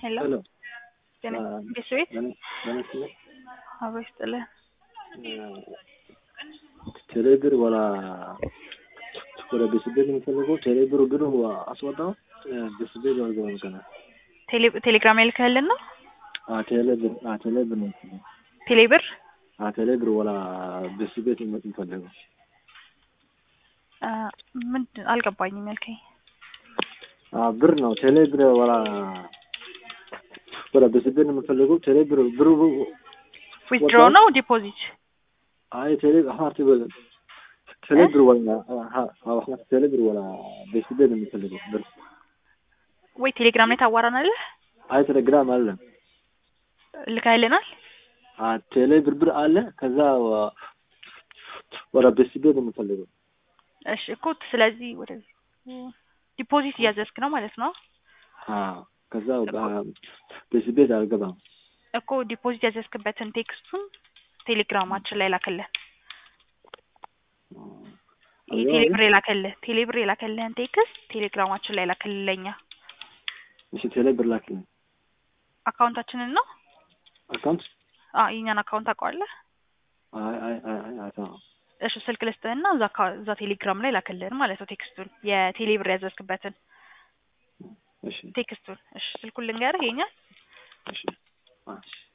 ሄሎ ሄሎ ጤና አ- ቤተሰቤት በነስለ አብሮ ይስጥልን። ቴሌብር ወላ ወደ ቤስቤት የሚፈልገው ቴሌብር ብሩ አስወጣው ቤስቤት አልገባም ገና ቴሌ- ቴሌግራም ላይ ልከህልን ነው? ቴሌብር ቴሌብር ነው የሚፈልገው ቴሌብር ቴሌብር ወላ ቤስቤት የሚፈልገው አ፣ ምንድን አልገባኝም ያልከኝ። ብር ነው ቴሌብር ወላ ወላ ቤስቤት ነው የሚፈልገው ቴሌብር ብሩ ዊዝድሮ ነው ዲፖዚት? አይ ቴሌ ሀርት በለ ቴሌብር ወላ ሀርት ቴሌብር ወላ ቤስቤት ነው የሚፈልገው ብር ወይ ቴሌግራም ላይ ታዋራናለህ? አይ ቴሌግራም አለ ልከህልናል? ቴሌ ብርብር አለ ከዛ ወ- ወደ ቤስቤት ነው የምፈልገው እሺ እኮ ስለዚህ ወደ ዲፖዚት እያዘዝክ ነው ማለት ነው ከዛ ቤስቤት አልገባም እኮ ዲፖዚት ያዘዝክበትን ቴክስቱን ቴሌግራማችን ላይ ላከልን። ይሄ ቴሌብር የላከልህ ቴሌብር የላከልህን ቴክስት ቴሌግራማችን ላይ ላከልህ ለኛ እሺ ቴሌ ብር ላክልኝ አካውንታችንን ነው አካውንት አ የኛን አካውንት ታውቀዋለህ? አይ አይ አይ አይ አይ እሺ ስልክ ልስጥህና እዛ አካ- እዛ ቴሌግራም ላይ ላከልህን ማለት ነው ቴክስቱን የቴሌብር ያዘዝክበትን እሺ ቴክስቱን። እሺ ስልኩን ልንገርህ የኛ እሺ አ